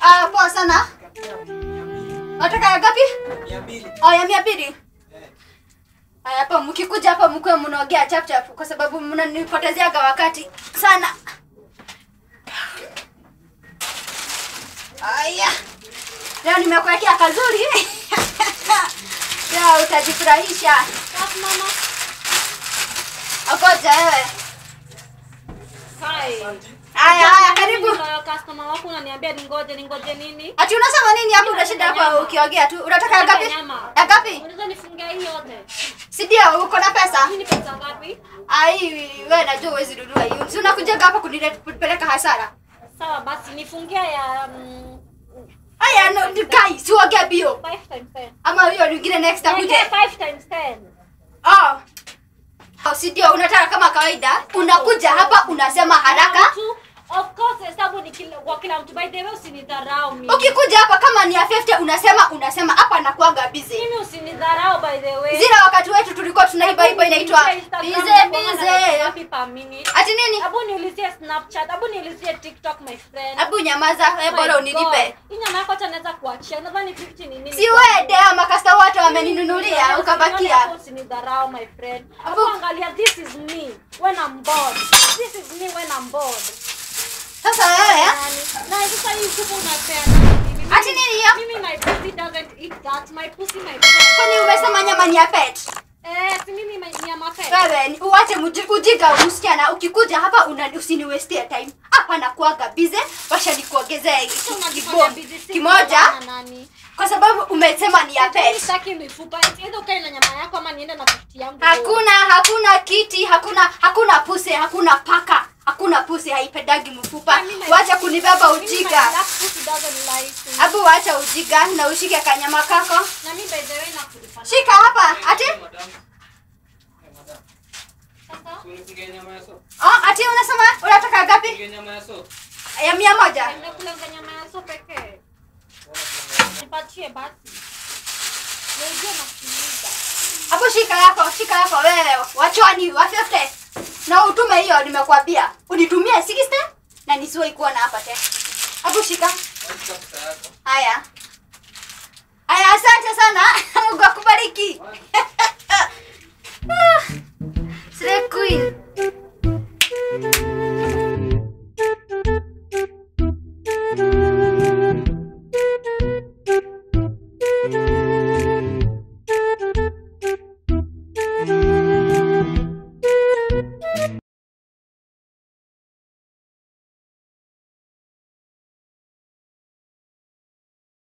Ah, poa sana. Nataka ya gapi? Mia mbili. Oh, ya mia mbili. Eh. Aya, hapa mkikuja hapa mkwe mnaongea chap chap kwa sababu mnanipotezeaga wakati sana. Aya. Leo nimekuwekea kazuri. Leo utajifurahisha. Safi mama. Okoja wewe. Hai. Aya, haya karibu. Mimi ndio customer wako unaniambia ningoje ningoje nini? Ati unasema nini hapo unashinda hapa ukiongea tu? Unataka ya Nataka gapi? nyama. Ya gapi? Unaweza nifungia hii yote? Si ndio uko na pesa? Hii ni pesa ngapi? Ai, wewe najua huwezi nunua hiyo. Si unakuja hapa kunileta kunipeleka hasara. Sawa basi nifungia ya mm, Aya, no, ni kai, si uongea bio. 5 times 10. Ama hiyo nyingine next akuje. Niwekee 5 times 10. Oh. Oh, si ndio unataka kama kawaida unakuja hapa unasema haraka. Tu, Of course hesabu ni kila, kwa kila mtu. By the way usinidharau mimi. Ukikuja hapa kama ni ya 50 unasema unasema hapa nakuaga busy. Mimi usinidharau by the way. Zile wakati wetu tulikuwa tunaiba iba inaitwa bize bize. Happy per minute. Ati nini? Abu niulizie Snapchat, abu niulizie TikTok my friend. Hebu nyamaza, wewe My bora God. unilipe. Hii nyama yako hata naweza kuachia. Nadhani 50 ni nini? Si wewe dea makasta wote wameninunulia ukabakia. Hapo Usinidharau my friend. Abu- Hapo angalia this is me when I'm bored. This is me when I'm bored. Sasa wewe Nani? Na sasa hii supu unapea nani? Mimi- Ati nini hiyo? Mimi my pussy doesn't eat that. My pussy my pussy. kwani umesema nyama ni ya pet? Eh, si mimi my- ni ya mapet. Wewe ni- uache muji- ujinga msichana, ukikuja hapa una usiniwestie time. Hapa nakuaga busy, washa nikuongezee Sasa ki- unajifanya kibo- busy si kimoja kuongea na nani? kwa sababu umesema ni ya Mimi pet. sitaki mifupa. Either ukae na nyama yako ama niende na 50 yangu. Hakuna hakuna kiti, hakuna hakuna puse, hakuna paka, hakuna puse haipendagi mfupa. Mimi my- Wacha kunibeba Mimi my ujiga. black pussy doesn't lie to me. Abu wacha ujiga na ushike kanyama kako. Na mimi by the way nakulipa. Shika hapa. Ati? Eh, madam. Eh, madam. Sasa Si unifungie nyama ya so. Oh, ati unasema unataka gapi? Fungie nyama ya so. Ya mia moja. nimekula nyama ya so pekee. Nipatie basi. Nijue nasikiliza. Hapo shika yako, shika yako wewe. Wachwani wa 50. Na utume hiyo nimekwambia. Unitumie 60 na nisiwe kuwa na hapa tena. Hapo shika. Wacha pesa yako. Haya. Haya, asante sana. Mungu akubariki. Ah, Slay Queen.